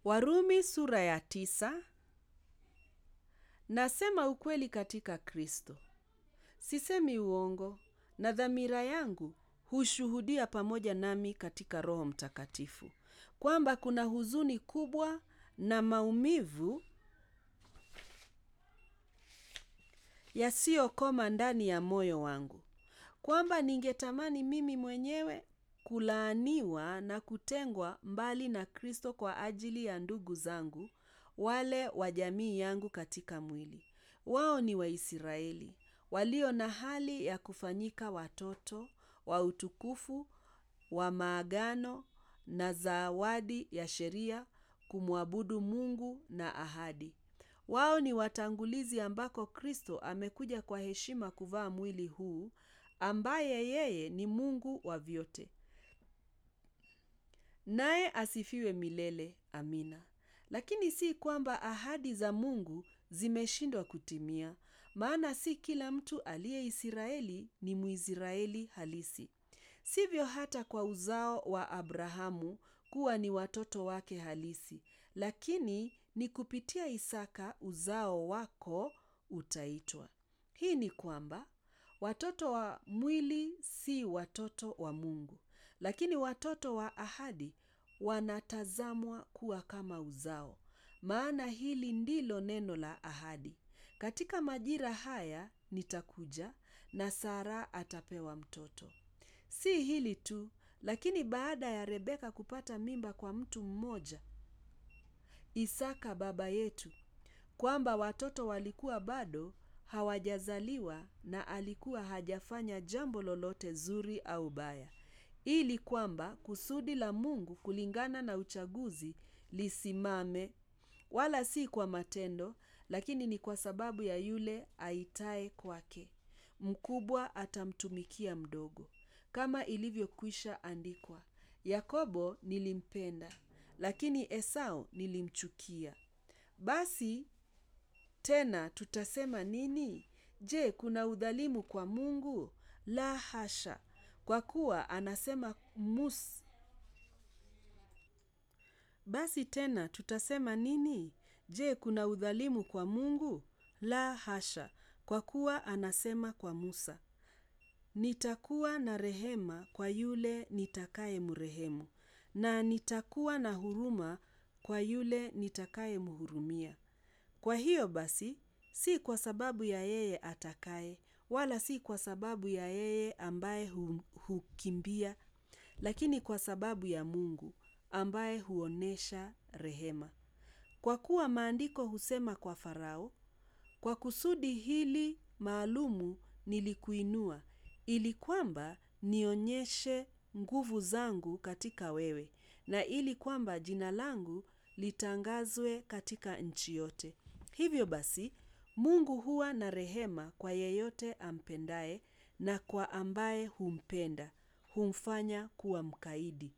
Warumi sura ya tisa. Nasema ukweli katika Kristo. Sisemi uongo na dhamira yangu hushuhudia pamoja nami katika Roho Mtakatifu kwamba kuna huzuni kubwa na maumivu yasiyokoma ndani ya moyo wangu, kwamba ningetamani mimi mwenyewe kulaaniwa na kutengwa mbali na Kristo kwa ajili ya ndugu zangu wale wa jamii yangu katika mwili. Wao ni Waisraeli walio na hali ya kufanyika watoto wa utukufu wa maagano na zawadi ya sheria, kumwabudu Mungu na ahadi. Wao ni watangulizi ambako Kristo amekuja kwa heshima kuvaa mwili huu, ambaye yeye ni Mungu wa vyote. Naye asifiwe milele. Amina. Lakini si kwamba ahadi za Mungu zimeshindwa kutimia, maana si kila mtu aliye Israeli ni Mwisraeli halisi. Sivyo hata kwa uzao wa Abrahamu kuwa ni watoto wake halisi, lakini ni kupitia Isaka uzao wako utaitwa. Hii ni kwamba watoto wa mwili si watoto wa Mungu, lakini watoto wa ahadi wanatazamwa kuwa kama uzao. Maana hili ndilo neno la ahadi: katika majira haya nitakuja, na Sara atapewa mtoto. Si hili tu, lakini baada ya Rebeka kupata mimba kwa mtu mmoja, Isaka baba yetu, kwamba watoto walikuwa bado hawajazaliwa na alikuwa hajafanya jambo lolote zuri au baya, ili kwamba kusudi la Mungu kulingana na uchaguzi lisimame, wala si kwa matendo, lakini ni kwa sababu ya yule aitaye kwake, mkubwa atamtumikia mdogo, kama ilivyokwisha andikwa, Yakobo nilimpenda, lakini Esau nilimchukia. Basi tena tutasema nini? Je, kuna udhalimu kwa Mungu? La hasha! Kwa kuwa anasema Musa. Basi tena tutasema nini? Je, kuna udhalimu kwa Mungu? La hasha! Kwa kuwa anasema kwa Musa, nitakuwa na rehema kwa yule nitakayemrehemu, na nitakuwa na huruma kwa yule nitakayemhurumia. Kwa hiyo basi, si kwa sababu ya yeye atakaye, wala si kwa sababu ya yeye ambaye hukimbia, lakini kwa sababu ya Mungu ambaye huonesha rehema. Kwa kuwa maandiko husema kwa Farao, kwa kusudi hili maalumu nilikuinua, ili kwamba nionyeshe nguvu zangu katika wewe, na ili kwamba jina langu litangazwe katika nchi yote. Hivyo basi, Mungu huwa na rehema kwa yeyote ampendaye, na kwa ambaye humpenda humfanya kuwa mkaidi.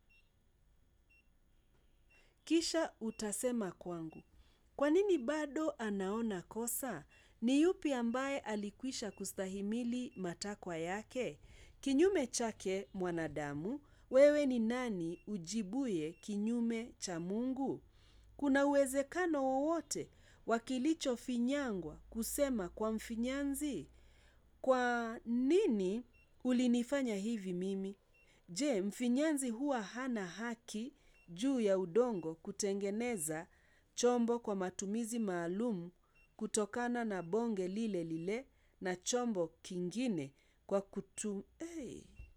Kisha utasema kwangu, kwa nini bado anaona kosa? Ni yupi ambaye alikwisha kustahimili matakwa yake? Kinyume chake, mwanadamu, wewe ni nani ujibuye kinyume cha Mungu? Kuna uwezekano wowote wa kilichofinyangwa kusema kwa mfinyanzi, kwa nini ulinifanya hivi mimi? Je, mfinyanzi huwa hana haki juu ya udongo kutengeneza chombo kwa matumizi maalum kutokana na bonge lile lile na chombo kingine kwa kutu... Hey.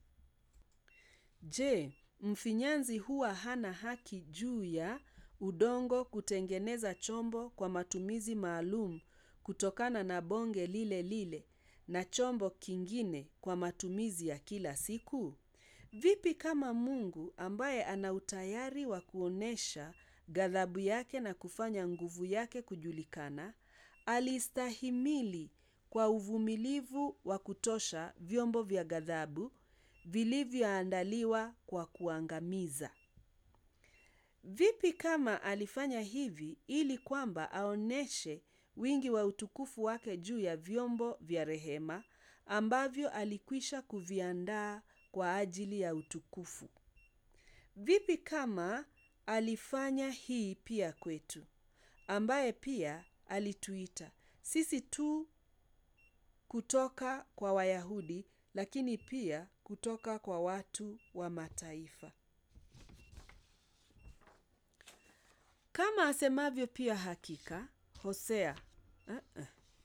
Je, mfinyanzi huwa hana haki juu ya udongo kutengeneza chombo kwa matumizi maalum kutokana na bonge lile lile na chombo kingine kwa matumizi ya kila siku? Vipi kama Mungu ambaye ana utayari wa kuonesha ghadhabu yake na kufanya nguvu yake kujulikana, alistahimili kwa uvumilivu wa kutosha vyombo vya ghadhabu vilivyoandaliwa kwa kuangamiza. Vipi kama alifanya hivi ili kwamba aoneshe wingi wa utukufu wake juu ya vyombo vya rehema ambavyo alikwisha kuviandaa kwa ajili ya utukufu. Vipi kama alifanya hii pia kwetu, ambaye pia alituita sisi tu kutoka kwa Wayahudi, lakini pia kutoka kwa watu wa mataifa. Kama asemavyo pia hakika Hosea uh-uh.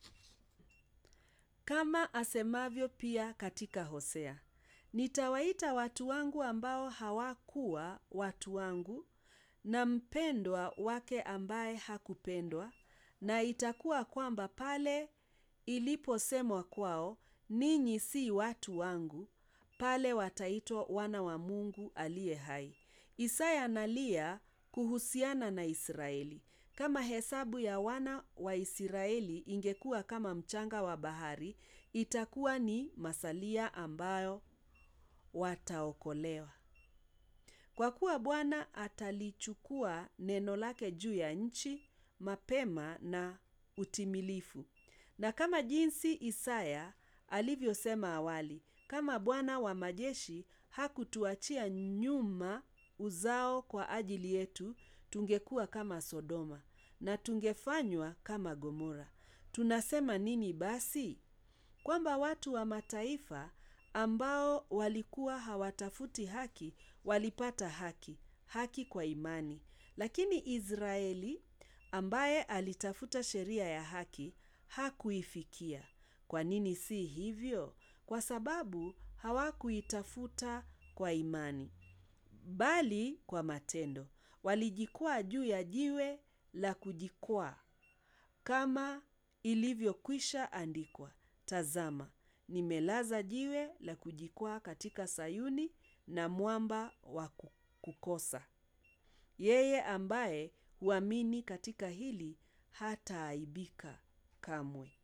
Kama asemavyo pia katika Hosea, nitawaita watu wangu ambao hawakuwa watu wangu, na mpendwa wake ambaye hakupendwa, na itakuwa kwamba pale iliposemwa kwao, ninyi si watu wangu, pale wataitwa wana wa Mungu aliye hai. Isaya analia kuhusiana na Israeli. Kama hesabu ya wana wa Israeli ingekuwa kama mchanga wa bahari, itakuwa ni masalia ambayo wataokolewa. Kwa kuwa Bwana atalichukua neno lake juu ya nchi mapema na utimilifu. Na kama jinsi Isaya alivyosema awali, kama Bwana wa majeshi hakutuachia nyuma uzao kwa ajili yetu, tungekuwa kama Sodoma na tungefanywa kama Gomora. Tunasema nini basi? Kwamba watu wa mataifa ambao walikuwa hawatafuti haki walipata haki, haki kwa imani. Lakini Israeli ambaye alitafuta sheria ya haki hakuifikia. Kwa nini si hivyo? Kwa sababu hawakuitafuta kwa imani, bali kwa matendo. Walijikwaa juu ya jiwe la kujikwaa, kama ilivyokwisha andikwa, tazama, nimelaza jiwe la kujikwaa katika Sayuni na mwamba wa kukosa. Yeye ambaye huamini katika hili hataaibika kamwe.